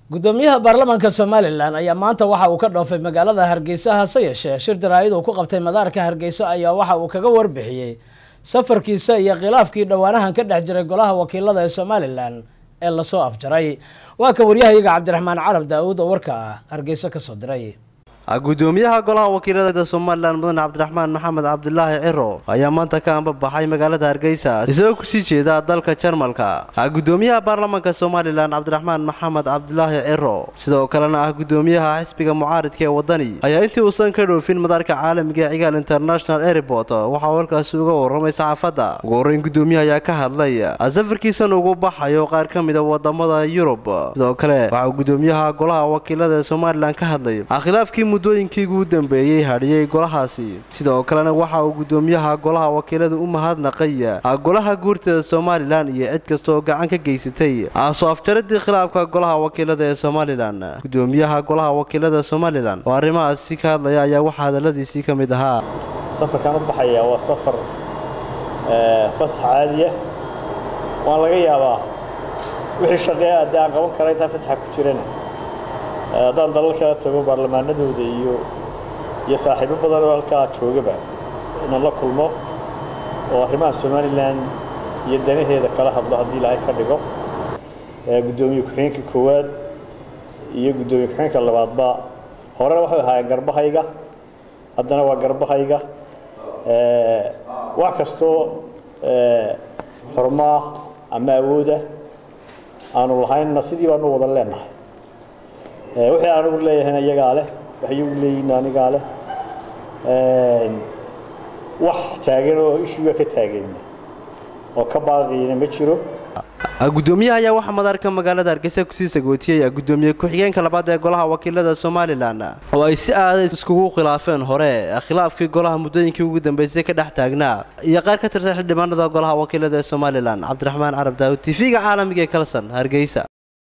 gudoomiyaha baarlamaanka somalilan ayaa maanta waxa uu ka dhoofay magaalada hargeysa hase yeeshee shir jaraa'id uu ku qabtay madaarka hargeysa ayaa waxa uu kaga warbixiyey safarkiisa iyo khilaafkii dhowaanahan ka dhex jiray golaha wakiilada ee somalilan ee lasoo afjaray waa kan waryahayaga cabdiraxmaan carab daa-uud oo warka hargeysa kasoo diray gudoomiyaha golaha wakiilada somalilan mudane cabdiraxmaan maxamed cabdulaahi ciro ayaa maanta ka ambabaxay magaalada hargeysa isagoo kusii jeeda dalka jarmalka gudoomiyaha baarlamaanka somalilan cabdiraxmaan maxamed cabdulaahi ciro sidoo kalena ah gudoomiyaha xisbiga mucaaridka ee wadani ayaa intii uusan ka dhoofin madaarka caalamiga ee cigaal international airport waxaa halkaasi uga waramay saxaafadda ugu horreyn gudoomiyaha ayaa ka hadlay safarkiisan ugu baxayo qaar ka mida wadamada yurub sidoo kale waxauu gudoomiyaha golaha wakiilada ee somalilan ka hadlay khilaafkii muddooyinkii ugu dambeeyey hadhiyey golahaasi sidoo kalena waxa uu gudoomiyaha golaha wakiilada u mahadnaqay golaha guurtada somalilan iyo cid kastaoo gacan ka geysatay soo afjaradii khilaafka golaha wakiilada ee somalilan gudoomiyaha golaha wakiilada somalilan oo arrimahaasi ka hadlaya ayaa waxaa hadaladiisii ka mid ahaa safarkan u baxaya waa safar fasax caadiya waan laga yaabaa wixii shaqeeya haddii aan qaban kara intaan fasaxa ku jirana haddaan dalal kala tago baarlamaanadooda iyo iyo saaxiibo badan oo halkaa joogaba inaan la kulmo oo arrimaha somalilan iyo danaheeda kala hadlo haddii ilaahay ka dhigo guddoomiye ku-xigeenka koowaad iyo guddoomiye ku-xigeenka labaadba horena waxay ahaayeen garbahayga haddana waa garbahayga wax kastoo xurmaa ama awooda aanu lahaynna sidii baanu wada leenahay wixii anigu leeyahayna iyagaa leh waxyagu leeyihin anigaa leh wax taagan oo ishuga ka taaganna oo ka baaqiyana ma jiro gudoomiyaha ayaa waxaa madaarka magaalada hargeysa kusii sagootiyey gudoomiye ku-xigeenka labaad ee golaha wakiilada somalilan oo ay si aaday iskugu khilaafeen hore khilaafkii golaha muddooyinkii ugu dambeysay ka dhex taagnaa iyo qaar ka tirsan xildhibaanada golaha wakiilada ee somalilan cabdiraxmaan carab daawud tv-ga caalamiga ee kalson hargeysa